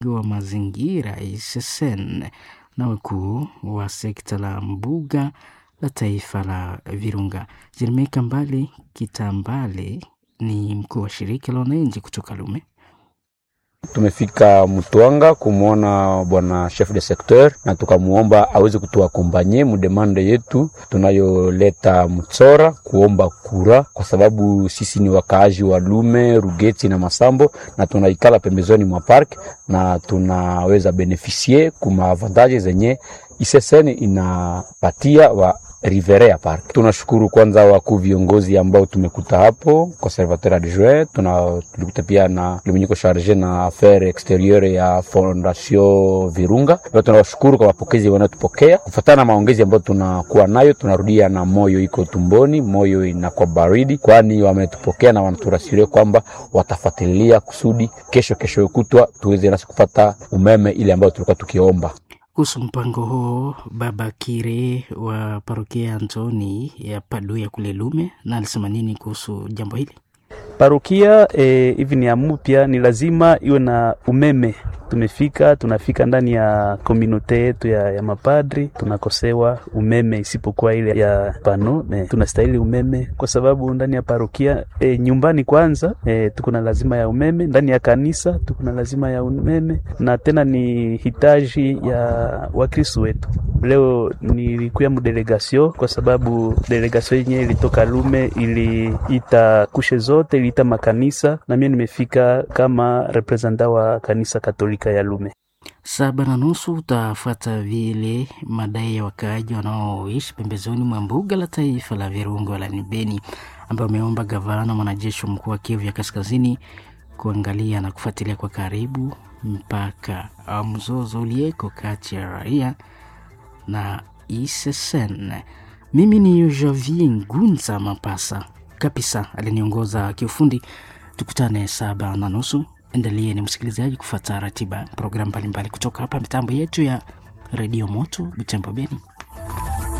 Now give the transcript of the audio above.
wa mazingira ISSN na wakuu wa sekta la mbuga la taifa la Virunga. Jeremia Kambale Kitambale ni mkuu wa shirika la wananchi kutoka Lume. Tumefika Mtwanga kumwona bwana chef de secteur na tukamwomba aweze kutuakompanye mudemande yetu tunayoleta Mtsora kuomba kura, kwa sababu sisi ni wakaaji wa Lume, Rugeti na Masambo na tunaikala pembezoni mwa park na tunaweza benefisie kuma avantage zenye ISSN inapatia wa Riverea Park. Tunashukuru kwanza wakuu viongozi ambao tumekuta hapo, conservateur adjoint, tuna tulikuta pia na limunyiko charge na affaire exterieure ya Fondation Virunga. Pia tunawashukuru kwa mapokezi wanayotupokea. Kufuatana na maongezi ambayo tunakuwa nayo, tunarudia na moyo iko tumboni, moyo inakuwa baridi, kwani wametupokea na wanaturasiria kwamba watafuatilia kusudi kesho kesho kutwa tuweze nasi kupata umeme ile ambayo tulikuwa tukiomba. Kuhusu mpango huo, Baba Kire wa parokia Antoni ya Paduya kule Lume, na alisema nini kuhusu jambo hili? Parokia hivi e, ni amupya, ni lazima iwe na umeme. Tumefika tunafika ndani ya komunote yetu ya, ya mapadri tunakosewa umeme, isipokuwa ile ya pano e, tunastahili umeme kwa sababu ndani ya parokia e, nyumbani kwanza e, tuko na lazima ya umeme, ndani ya kanisa tuko na lazima ya umeme, na tena ni hitaji ya Wakristo wetu. Leo nilikuya mdelegasio kwa sababu delegasio yenyewe ilitoka Lume, iliita kushe zote, iliita makanisa na mimi nimefika kama representa wa kanisa Katolika ya Lume. Saba na nusu utafuata vile madai ya wakaaji wanaoishi pembezoni mwa mbuga la taifa la Virunga wilayani Beni, ambayo ameomba gavana mwanajeshi mkuu wa Kivu ya Kaskazini kuangalia na kufuatilia kwa karibu mpaka au mzozo ulieko kati ya raia na ISSN. Mimi ni Javier Ngunza Mapasa kabisa aliniongoza kiufundi. Tukutane saba na nusu. Endelee ni msikilizaji kufuata ratiba programu mbalimbali kutoka hapa mitambo yetu ya redio Moto Butembo Beni.